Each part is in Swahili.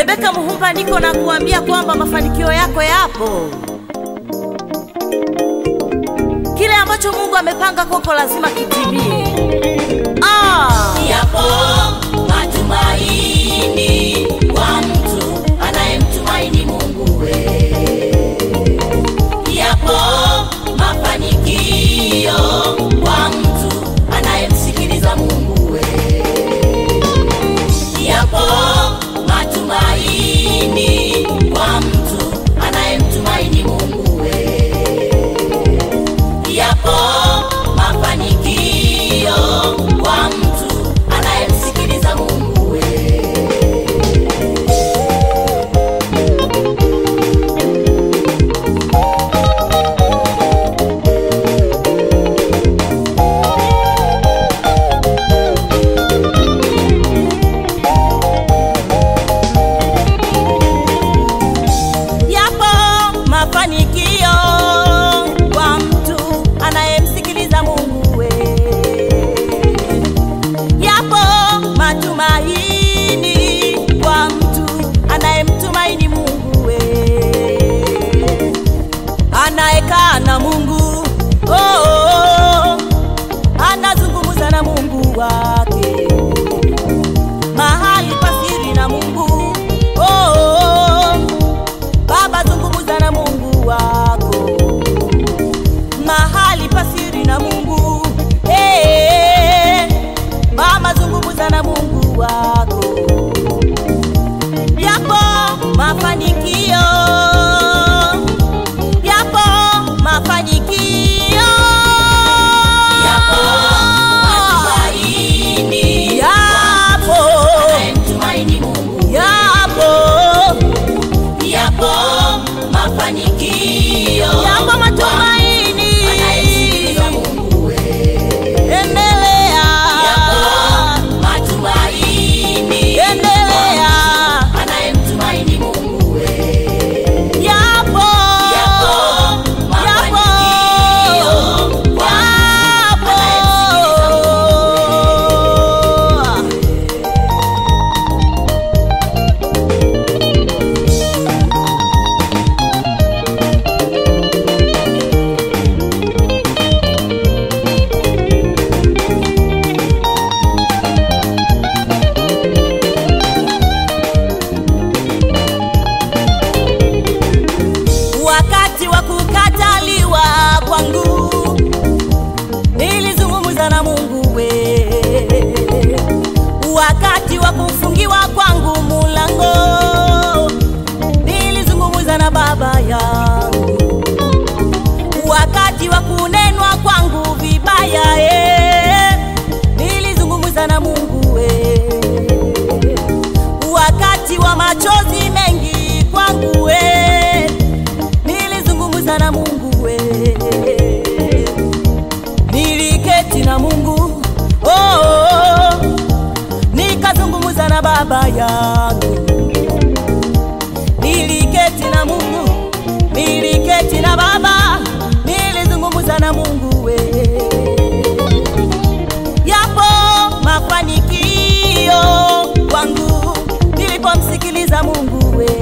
Rebeka Muhumba, niko na kuambia kwamba mafanikio yako yapo. Kile ambacho Mungu amepanga kwako lazima kitimie. Ah! Yapo matumaini kwa mtu anayemtumaini Mungu we. Yapo mafanikio kwa mtu anayemsikiliza Mungu we. Yapo matumaini kwa mtu anayemtumaini Mungu we. Yapo mafanikio kwa mtu anayemsikiliza Mungu we. Yapo mafanikio kwa mtu anayemsikiliza Mungu we. Yapo matumaini kwa mtu anayemtumaini Mungu we. Anayekaa na Mungu oh, oh, oh. anazungumza na Mungu wake mahali pasiri na Mungu oh, oh, oh. Baba zungumza na Mungu wako mahali pasiri na Mungu hey, mama zungumza na Mungu wako yapo mafanikio yapo mafanikio Yapo matumaini yapo anayemtumaini Mungu. yapo Yapo mafanikio yapo matumaini anayemsikiliza Mungu we. endelea Yapo matumaini endelea anayemtumaini Mungu we. yapo Yapo mafanikio kwa yapo anayemsikiliza wakati wa kukataliwa kwangu nilizungumza na Mungu we wakati wa kufungiwa kwangu mulango nilizungumza na baba yangu wakati wa kunenwa kwangu vibaya eh, nilizungumza na Mungu we wakati wa machozi mengi kwangu we nilizungumza na Mungu we niliketi na Mungu oh, oh, oh. nikazungumza na baba yangu niliketi na Mungu niliketi na baba nilizungumza na Mungu we yapo mafanikio kwangu nilipomsikiliza Mungu we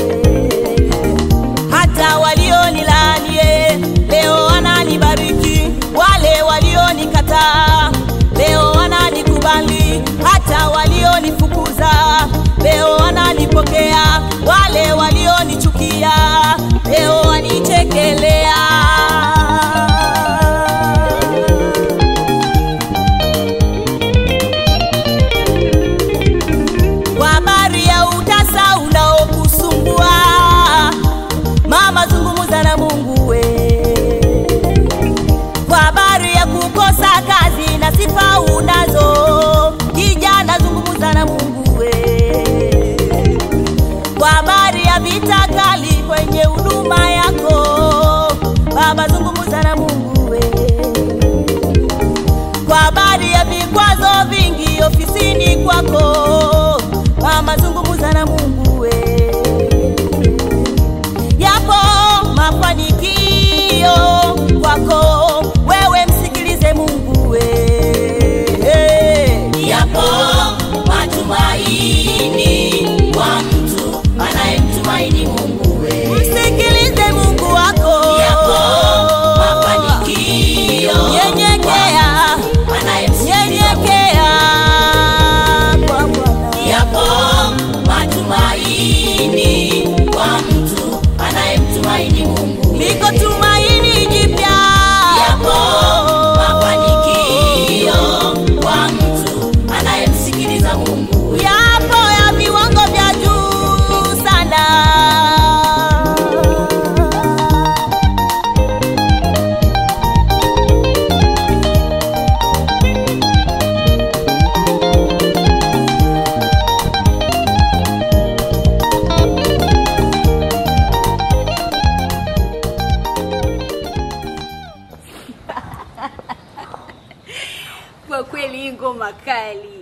hata walionilaanie leo wananibariki, wale walionikataa leo wananikubali, hata walionifukuza leo wananipokea, wale walionichukia leo wanichekelea. Kwa habari ya utasa unaokusumbua mama, zungumza na Mungu we. Kwa habari ya kukosa kazi na sifa unazo, kijana, zungumza na Mungu we. Kwa habari ya vita kali kwenye huduma yako, baba, zungumza na Mungu we kwa habari ya vikwazo vingi ofisini kwako, mama, zungumza na Mungu we. Yapo mafanikio kwako, wewe msikilize Mungu we. Yapo matumaini kwa mtu kwa kweli hii ngoma kali